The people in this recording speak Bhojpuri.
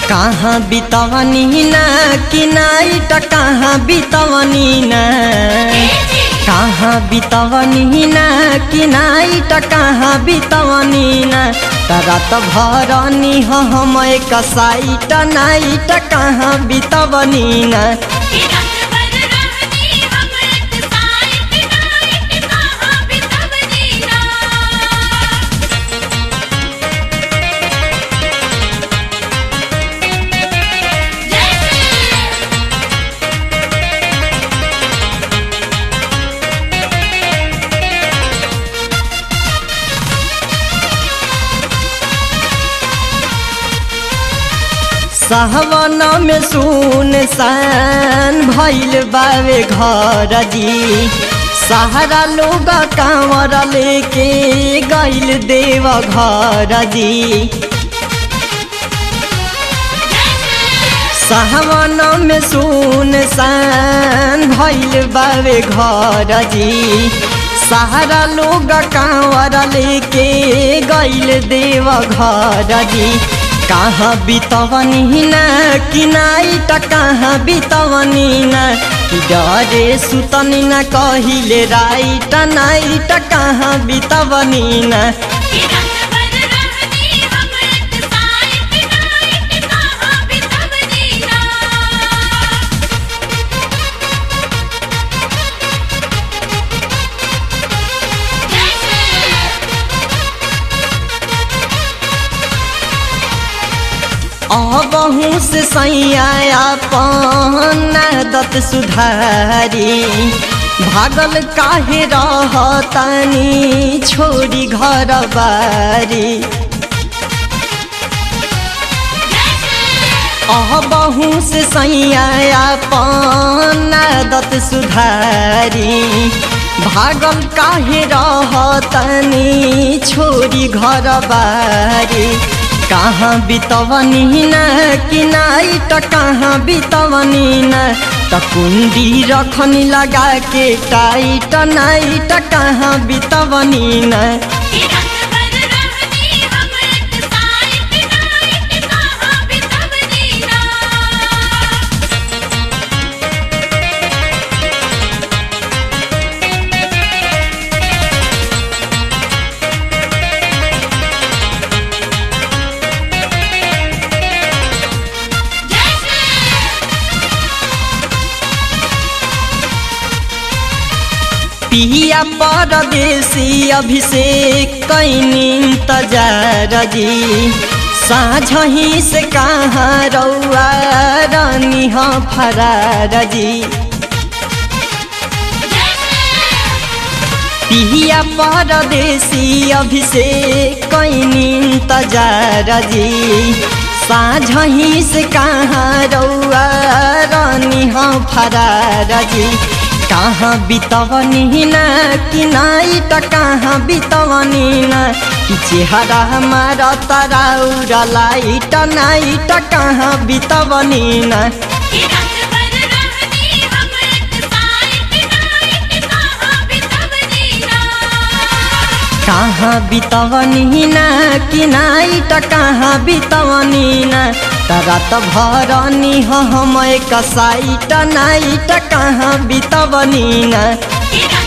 कहाँ बितवनी ना कि नाइट कहाँ बितवनी ना कहाँ बितवनी ना कि नाइट कहाँ बितवनी ना रात भरनी हम एक साइट नाइट कहाँ बितवनी ना सहवन में सुन सान भैल बावे घर जी सहारा लोग कांवर लेके गैल देव घर जी सहवन में सुन सान भैल बावे घर जी सहारा लोग कांवर लेके गैल देव घर जी कहाँ बितवनी ना कि नाइट कहाँ बितवनी ना कि डरे सुतनी ना कहिले राइट नाइट कहाँ बितवनी ना अबहू से सैया दत सुधारी भागल काहे रहतानी छोड़ी घर बारी अबहू से सैया दत सुधारी भागल काहे रहतानी छोड़ी घर बारी कहाँ बितवनी न कि नाइट कहाँ बितवनी न त कुंडी रखनी लगा के टाइट नाइट कहाँ बितवनी न पिया परदेसी अभिषेक कैनी तजार जी साँझ ही से कहाँ रौआ रानी हाँ फरार जी पिया परदेसी अभिषेक कैनी तजार जी साँझ ही से कहाँ रौआ रानी हाँ फरार जी कहाँ बितवनी ना कि नाइट कहाँ बितवनी ना कि चेहरा हमारा तराउरा लाइट नाइट कहाँ बितवनी ना कहाँ बितवनी ना कि नाइट कहाँ बितवनी ना रात भरनी हम एक साइट नाइट कहाँ बितवनी ना